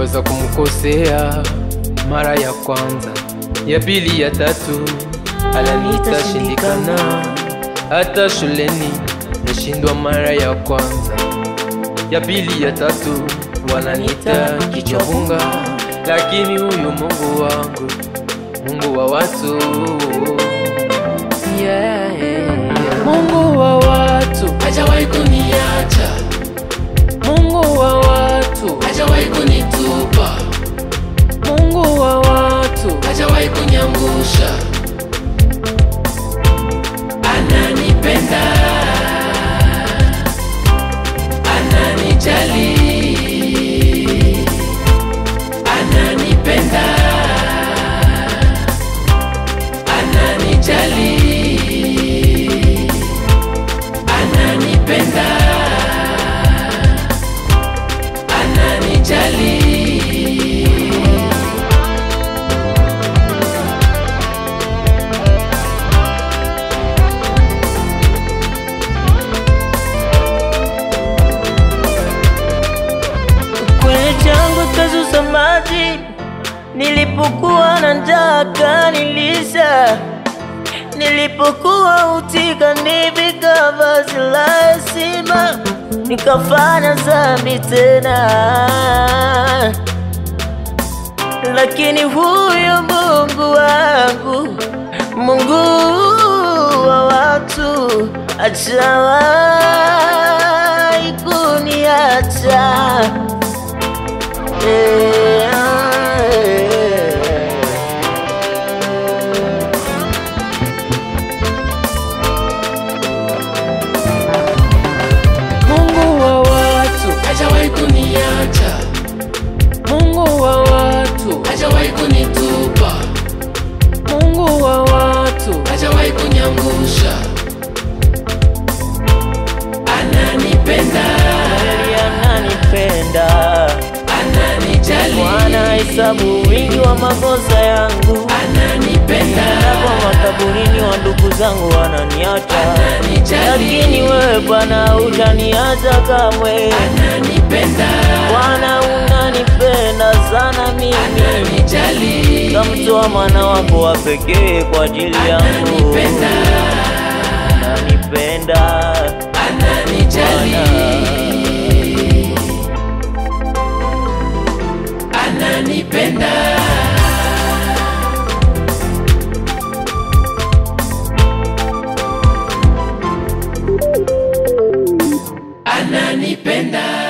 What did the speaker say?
Niliweza kumkosea mara ya kwanza, ya pili, ya tatu, ananiita shindikana. Hata shuleni nashindwa mara ya kwanza, ya pili, ya tatu, wananiita kichabunga. Lakini huyu Mungu wangu, Mungu wa watu, yeah, yeah. Mungu wa watu hajawahi kuniacha, Mungu wa watu, hajawahi kunitupa, Mungu wa watu, hajawahi kuniangusha. Ananipenda, ananijali, ananipenda, ananijali, ananipenda, ananijali. kwenye changu kazuza maji, nilipokuwa na njaa kanilisha, nilipokuwa utika nivika vazi la heshima, nikafanya dhambi tena, lakini huyo Mungu wangu, Mungu wa watu, hajawahi kuniacha. Mungu wa watu, hajawahi kuniacha, Mungu wa watu, hajawahi kunitupa, Mungu wa watu, hajawahi kuniangusha. Ananipenda, Kweli ananipenda, ananijali, Bwana hesabu wingi wa makosa yangu, ananipenda, na kwa makaburini wa ndugu zangu wananiacha, lakini ananijali, wewe Bwana hujaniacha kamwe. ananipenda, Bwana unanipenda sana mimi, ananijali, kamtoa mwana wako wa pekee kwa ajili yangu. ananipenda, Unanipenda ananijali, Bwana. ananipenda. Ananipenda.